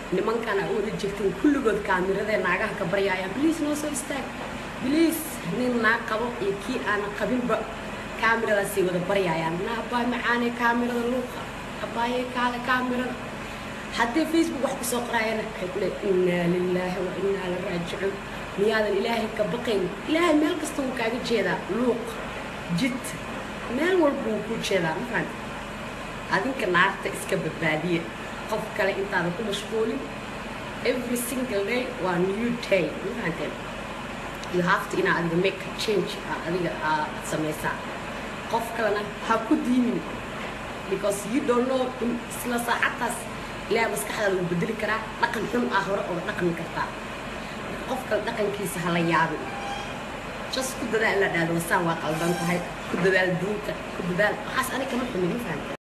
nimankana u wada jirteen kulligood kaamirada naagaha ka baryaayaan bliis noo soo istaag bliis nin naag qabo iyo kii aana qabinba kaamiradaasay wada baryaayaan na abaay macaanee kaamirada luuqa abaayee kaale kaamirada haddii facebook wax kusoo qoraayana waxay ku leey innaa lilaahi wa innaa la raajicuun miyaadan ilaahay ka baqayn ilaahay meel kasta wuu kaaga jeedaa luuq jid meel walba wuu kuu jeedaa ma fahamta adinka naarta iska badbaadiya qof kale intaadan ku mashquulin every single day waa new day ma fahanteen you have to inaa adiga make a change aad adiga aad samaysaa qof kalena ha ku diimin because you don't know in isla saacadtaas ilaahay maskaxdaada wuu bedeli karaa dhaqan xun ah hore oo dhaqmi kartaa marka qof kale dhaqankiisa hala yaabin just ku dadaal la dhahdo wasaan waa qaldan tahay ku dadaal diinta ku dadaal waxaas aniga kama xumin ma fahamteen